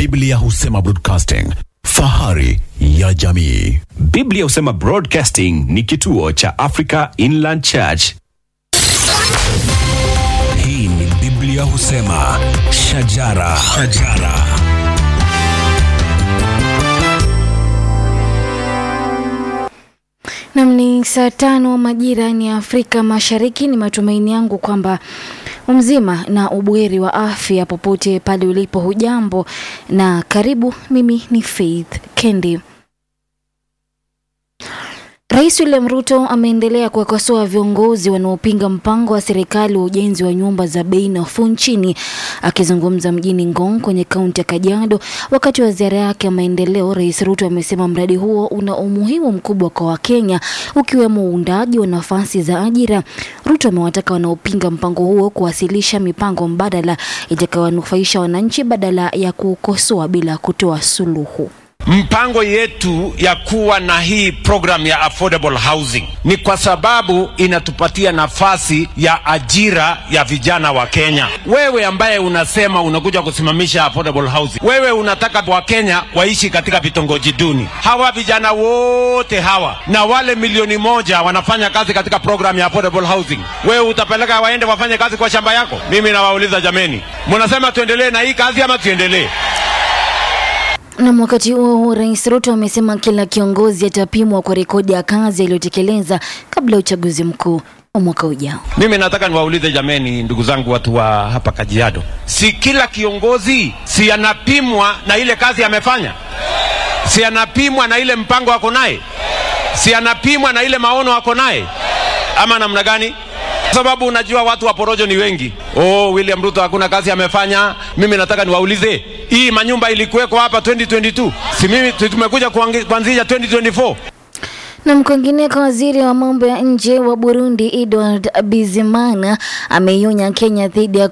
Biblia husema broadcasting, fahari ya jamii. Biblia husema Broadcasting ni kituo cha Africa Inland Church. Hii ni Biblia husema shajara, shajara. Nam ni saa tano majira ni Afrika Mashariki. Ni matumaini yangu kwamba mzima na ubuheri wa afya popote pale ulipo. Hujambo na karibu. Mimi ni Faith Kendi. Rais William Ruto ameendelea kuwakosoa viongozi wanaopinga mpango wa serikali wa ujenzi wa nyumba za bei nafuu nchini. Akizungumza mjini Ngong kwenye kaunti ya Kajiado wakati wa ziara yake ya maendeleo, Rais Ruto amesema mradi huo una umuhimu mkubwa kwa Wakenya, ukiwemo uundaji wa nafasi za ajira. Ruto amewataka wanaopinga mpango huo kuwasilisha mipango mbadala itakayowanufaisha wananchi badala ya kukosoa bila kutoa suluhu. Mpango yetu ya kuwa na hii program ya affordable housing ni kwa sababu inatupatia nafasi ya ajira ya vijana wa Kenya. Wewe ambaye unasema unakuja kusimamisha affordable housing, wewe unataka Wakenya waishi katika vitongoji duni. Hawa vijana wote hawa na wale milioni moja wanafanya kazi katika program ya affordable housing, wewe utapeleka waende wafanye kazi kwa shamba yako? Mimi nawauliza jameni, mnasema tuendelee na hii kazi ama tuendelee? Na wakati huo huo, Rais Ruto amesema kila kiongozi atapimwa kwa rekodi ya kazi aliyotekeleza kabla ya uchaguzi mkuu wa mwaka ujao. Mimi nataka niwaulize jameni, ndugu zangu, watu wa hapa Kajiado, si kila kiongozi si anapimwa na ile kazi amefanya? Si anapimwa na ile mpango ako naye? Si anapimwa na ile maono ako naye, ama namna gani? Kwa sababu unajua watu wa porojo ni wengi. Oh, William Ruto hakuna kazi amefanya. Mimi nataka niwaulize, hii manyumba ilikuweko hapa 2022, si mimi tumekuja kuangi- kuanzisha 2024? Na kwingineko, waziri wa mambo ya nje wa Burundi Edward Bizimana ameionya Kenya dhidi ya